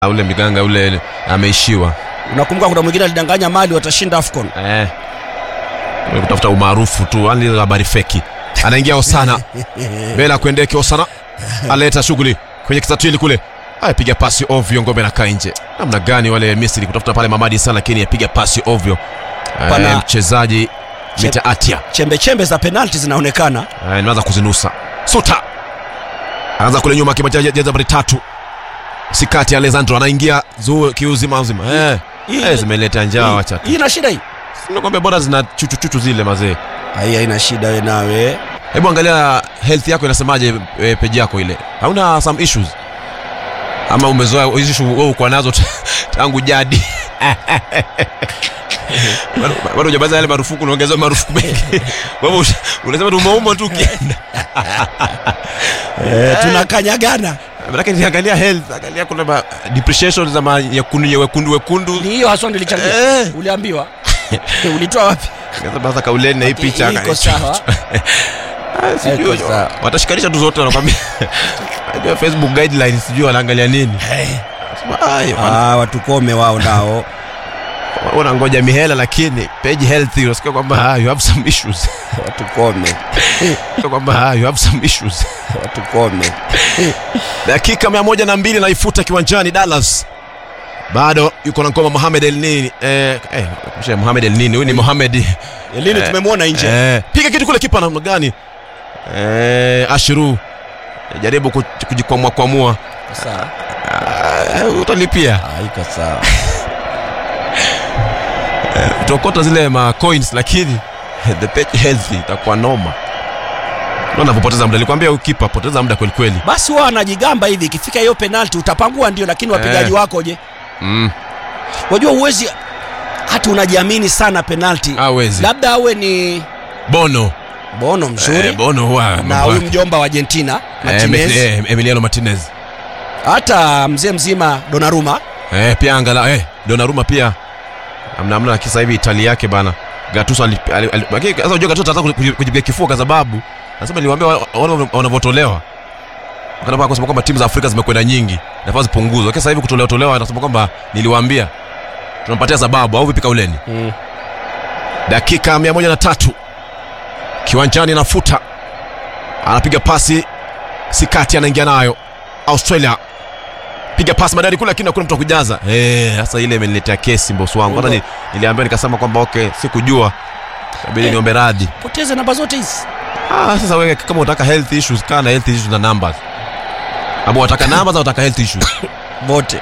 ule miganga ule ameishiwa Unakumbuka kuna mwingine alidanganya Mali watashinda AFCON. eh. kutafuta umaarufu tu yani habari feki anaingia Osana mbele akuendeke Osana aleta shughuli kwenye kisatili kule ayapiga pasi ovyo ngombe nakaa nje namna gani wale Misri kutafuta pale Mamadi sana lakini apiga pasi ovyo Pana- eh, mchezaji Mita Atia Chembe chembe za penalti zinaonekana. Eh, nimeanza kuzinusa suta anaanza kule nyuma kimajeza nambari tatu sikati Alessandro anaingia zuu kiuzima uzima eh, Hii- eh, zimeleta njaa hii- wacha tu Hii ina shida hii. nakwambia bora zina chuchuchuchu zile mazee Hai haina shida wewe nawe. hebu angalia health yako inasemaje e, peji yako ile hauna some issues ama umezoea hizi issue wewe uko nazo t- tangu jadi Bado- bado hujabaza yale marufuku unaongeza marufuku mengi wewe usha- unasema tu umeumwa tu ukienda Eh, tunakanyagana. Manake niangalia health, angalia kuna ma depreciation za ma yekundu ya wekundu wekundu. Ni hiyo haswa nilichangia. Eh. Uliambiwa. Ulitoa wapi? Sasa basa kauleni na hii Ati picha. iko sawa. Ah, sijui. Iko sawa. Watashikanisha tu zote wanakwambia. Najua Facebook guidelines sijui wanaangalia nini. Sema, "Ai, wana- Ah, watukome wao nao. Wanangoja mihela lakini page health unasikia kwamba ah, you have some issues. Watukome. Unasikia kwamba ah, you have some issues. Watukome. dakika mia moja na mbili naifuta kiwanjani Dallas bado yuko na ngoma Mohamed El Nini eh, eh, mshe Mohamed El Nini huyu ni Mohamed Lini Eh, tumemwona nje. eh, piga kitu kule kipa namna gani eh, Ashiru jaribu ku- kujikwamua kwamua Sawa. Ah, utalipia Ah, iko sawa. utokota zile ma coins lakini the page health itakuwa noma Unaona kupoteza muda nilikwambia ukipa poteza muda kweli kweli Basi wao wanajigamba hivi ikifika hiyo penalti utapangua ndio lakini wapigaji Eh. wako je? mm. Wajua uwezi hata unajiamini sana penalti. awezi Labda awe ni Bono Bono mzuri eh, Bono huwa na mambo huyu yake. mjomba wa Argentina Eh, Martinez, eh, Emiliano Martinez hata mzee mzima Donnarumma. eh, pia angala eh, Donnarumma pia amna amna kisa hivi Itali yake bana Gattuso ali- ali- ali- lakini sasa unajua Gattuso anataka kuji- kujipiga kifua kwa sababu nasema niliwaambia wa- wana wanavyotolewa wakati kwa kusema kwamba timu za Afrika zimekwenda nyingi nafasi zipunguzwe lakini sasa hivi kutolewa tolewa anasema kwamba niliwaambia tunampatia sababu au vipi kauleni Mm. dakika mia moja na tatu kiwanjani anafuta anapiga pasi sikati anaingia nayo australia piga pasi madari kule lakini hakuna mtu wa kujaza Eh, sasa ile imeniletea kesi mbosi wangu hata ni, niliambia nikasema kwamba okay sikujua kabidi Eh. niombe radhi Poteze namba zote hizi. ah, sasa wewe kama unataka health issues kaa na health issues na numbers ama unataka numbers au unataka health issues Vote.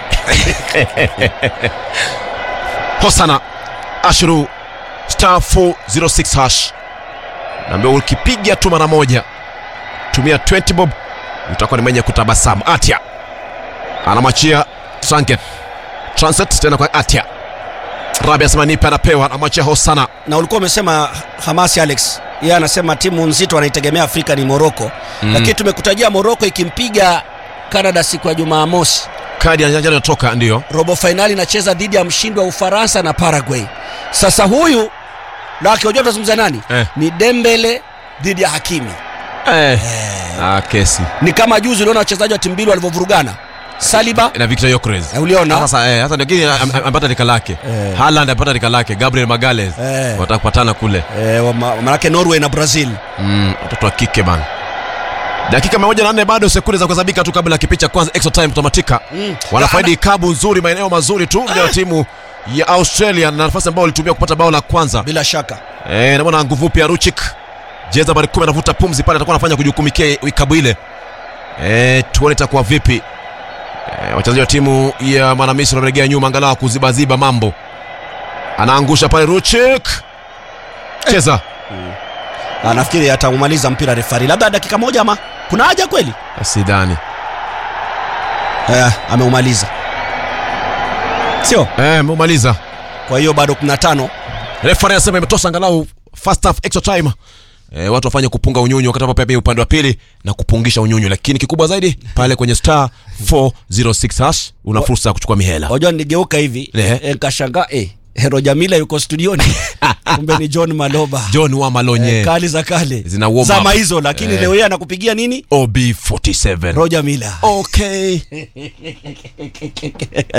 hosana ashru star 406 hash naambia ukipiga tu mara moja tumia 20 bob utakuwa ni mwenye kutabasamu atia anamwachia tranket transit tena kwa atia rabi asema nipe anapewa anamwachia hosana Na ulikuwa umesema Hamasi Alex. Yeye anasema timu nzito anaitegemea Afrika ni Morocco. Mm. Lakini tumekutajia Morocco ikimpiga Canada siku ya Jumamosi. kadi ya njano inatoka ndio Robo fainali inacheza dhidi ya mshindi wa Ufaransa na Paraguay. Sasa huyu na unajua tunazungumza nani? Eh. Ni Dembele dhidi ya Hakimi. eh. ah, kesi Ni kama juzi uliona wachezaji wa timu mbili walivyovurugana. Saliba na Victor Yokres eh, uliona? sasa eh, sasa lakini am- am- amepata rika lake Eh. Haaland amepata rika lake Gabriel Magales Eh. watakupatana kule Eh, wa- ma- manake Norway na Brazil. Mm, watoto wa kike bana dakika mia moja na nne bado sekunde za kuhesabika tu kabla ya kipindi cha kwanza extra time kutamatika Mm. wanafaidi kabu nzuri maeneo mazuri tu vijana wa timu ya australia na nafasi ambayo walitumia kupata bao la kwanza Bila shaka. Eh, namwona nguvu pia ruchik jeza nambari kumi anavuta pumzi pale atakuwa anafanya kujukumikia ikabu ile Eh, tuone itakuwa vipi Eh, wachezaji wa timu ya mwanamisri wameregea nyuma angalau kuzibaziba mambo anaangusha pale ruchik cheza Ah, nafikiri ataumaliza mpira refari. Labda dakika moja ama kuna haja kweli? sidhani Eh, ameumaliza. Sio? Eh, mumaliza Kwa hiyo bado 15. refari anasema imetosha angalau first half extra time e, watu wafanye kupunga unyunyu wakati ambapo pia upande wa pili na kupungisha unyunyu lakini kikubwa zaidi pale kwenye star 406 hash una fursa ya kuchukua mihela Wajua nigeuka hivi Eh. eh, nikashangaa eh Hero Jamila yuko studioni kumbe ni John Maloba John wa Malonye Eh, kali za kale Zina warm up. zama hizo lakini Eh. leo yeye anakupigia nini OB47 Roger Miller okay